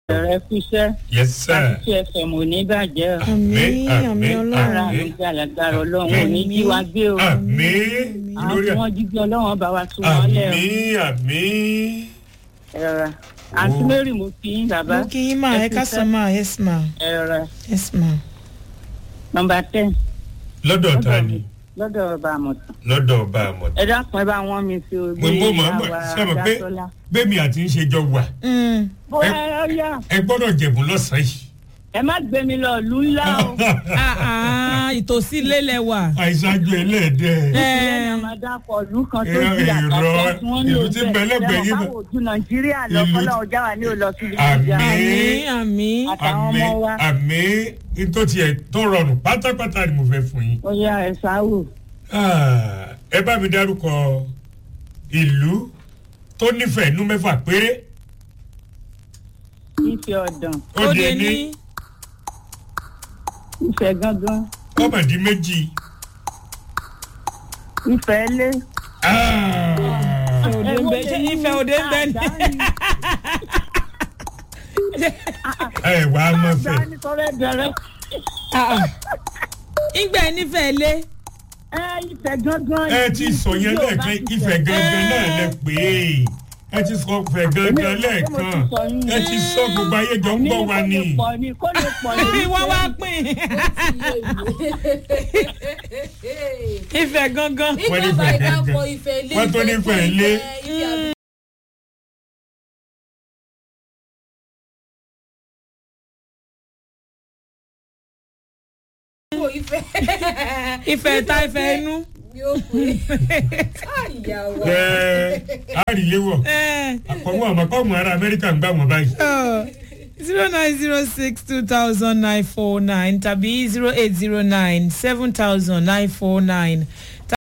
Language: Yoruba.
ẹ̀rẹ́ fúnṣẹ́ yes sir. àti fm ò ní bàjẹ́ o. àmín àmín ara ọlọ́run mi jẹ́ àlágbára ọlọ́run ò ní jí wa gbé o. àmì àwọn lórí tí wọ́n jí gbé ọlọ́run bá wa tún wọn lẹ̀ o. àmì àmì. ẹ̀rọ àǹtí Oh. mary mo kí yín bàbá. mo kí yín máa ẹ ká sọ máa yes ma ẹ̀rọ yes ma. nọmba ten lọ́dọ̀ ta ni lọ́dọ̀ ọba àmọ̀tàn. lọ́dọ̀ ọba àmọ̀. ẹ dákun ẹ bá wọn mi sí o. mo mọ̀ mọ̀ mọ̀ sábà pé bẹ́ẹ̀mi àti ń ṣe jọ wà Mm. bóyá ẹ yá ẹ gbọ́dọ̀ jẹ̀bù lọ́sàn-án yìí. ẹ má gbé mi lọ ìlú ńlá o. Ah, ah, ìtòsí lélẹ̀ wà. àìsàjò ẹlẹ́ẹ̀dẹ́. ìyẹn ni a máa dákọ̀ ìlú kan tó Irọ́, di àkàtà irọ́, tí wọ́n ìlú lò tí ń bẹ lẹ́gbẹ̀ẹ́ yín bẹ́ẹ̀ bẹ̀- báwo ojú nàìjíríà lọ Ìlú- kọ́lá ọjà wa ní òlọ sí ibi Àmín. ìjà àmín àmín. àtàwọn àmì ọmọ wa àmì tó tiẹ̀ tó rọrùn pátápátá ni mo fẹ́ fún yín. ó yá ẹ sáwò Ah, ẹ bá mi dárúkọ ìlú tó nífẹ̀ẹ́ inú mẹ́fà péré ìfẹ́ ọ̀dàn ó di ẹni ìfẹ́ gángan kọ́mọ̀dé méjì. ìfẹ́ ilé. Ah, òde ń bẹ ṣé ìfẹ́ òde ń bẹ ní. ẹ wà á mọ̀ fẹ́. dání sọ́rọ́ ẹ̀dẹ̀rẹ̀ ìgbà ẹ nífẹ̀ẹ́ lé. ẹ ìfẹ́ gángan. ẹ ti sọ yẹn lẹ́ẹ̀kan ìfẹ́ gangan náà lẹ pé ẹ ti sọ fẹ́ gangan lẹ́ẹ̀kan ẹ ti sọ gbogbo ayé jọ ń gbọ́ wa ni. kó lè pọ̀ ni kó lè pọ̀ ni. wọ́n wá pín. ìfẹ́ gangan. Wọ́n ní nígbà ìfẹ́ bá gangan. ìdápọ̀ ìfẹ́ ilé Wọ́n tó ní ìfẹ́ ilé. ìfẹ́ àdúgbò ìfẹ́ ìfẹ́ ta ìfẹ́ inú. yóò pé àyàwó. ẹ àríléwọ̀ àkọ́wọ́ àmọ́kọ́mù ará amẹ́ríkà ń gbà wọ́n báyìí. zero nine zero six two thousand nine four nine tàbí zero eight zero nine seven thousand nine four nine